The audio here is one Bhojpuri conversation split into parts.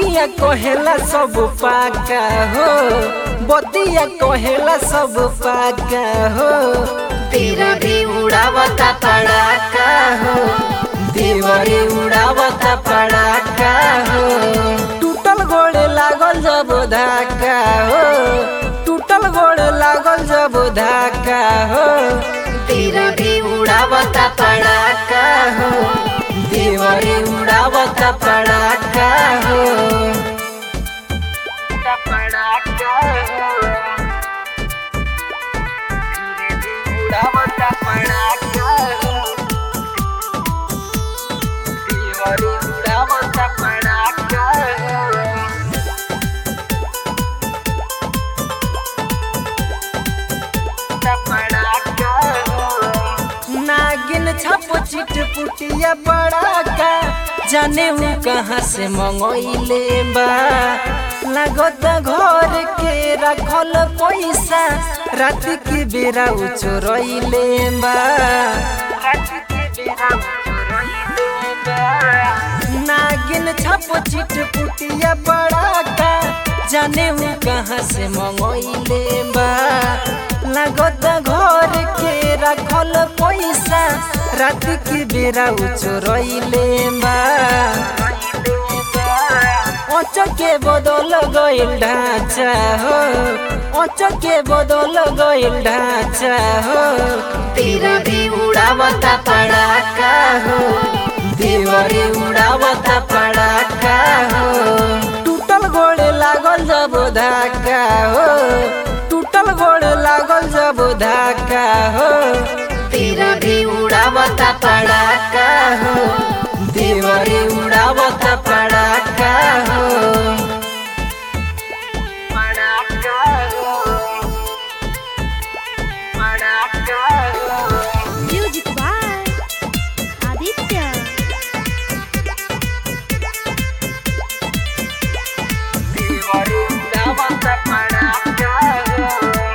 बतिया कहेला सब पाका हो बतिया कहेला सब पाका हो तेरा भी उड़ावता पड़ाका हो देवरे उड़ावता पड़ाका हो टूटल गोड़े लागल जब धाका हो टूटल गोड़े लागल जब धाका हो तेरा भी उड़ावता पड़ाका हो देवरे उड़ावता पड़ाका हो पड़ाका हो धीरे धीरे उड़ावता पड़ाका हो देवरे उड़ावता पड़ाका हो नागिन छप चिट पुटिया पड़ाका जाने वो कहाँ से मंगोइले बा लागत घर के रखल पैसा रात के बेरा उ चोरइले बा रात के बेरा उ चोरइले बा नागिन छप चिट पुटिया पड़ाका जाने वो कहाँ से मंगोइले बा लागत घर के रखल पैसा रात के बेरा उ चोरइले बा अच के बदल गइल ढांचा हो अच के बदल गइल ढांचा हो तेरा भी उड़ावता पड़ाका हो देवरे उड़ावता पड़ाका हो टूटल गोड़े लागल जब धाका हो टूटल गोड़े लागल जब धाका हो तेरा भी उड़ावता पड़ाका हो देवरे उड़ावता पड़ाका हो पड़ाका हो पड़ाका हो म्यूजिक बाय आदित्य देवरे उड़ावता पड़ाका हो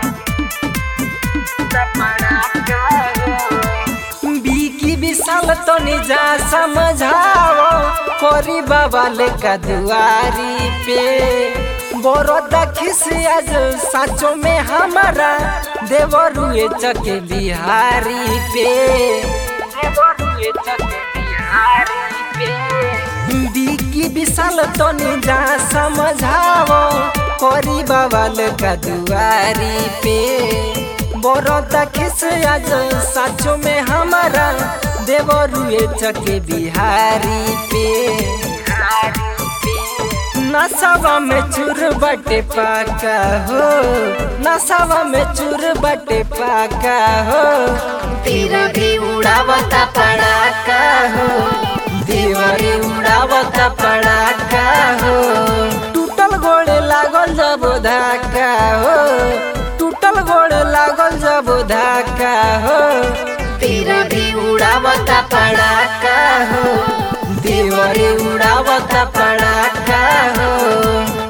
पड़ाका हो बीकी विशाल तो निजा समझाओ कोरी बाबा लेका दुआरी पे बरोदा खिस आज साचो में हमारा देवरुए चके बिहारी पे देवरुए चके बिहारी पे बीकी विशाल तो निजा समझाओ कोरी बाबा लेका दुआरी पे बरोदा खिस आज साचो में हमारा देवरुए चके बिहारी पे नसावा में चूर बटे पाका हो नसावा में चूर बटे पाका हो तेरा भी उड़ावता पड़ाका हो देवरे उड़ावता पड़ाका हो टूटल गोड़े लागल जब धाका हो टूटल गोड़े लागल जब धाका हो तेरा भी उड़ावता पड़ाका हो देवरे उड़ावता पड़ाका हो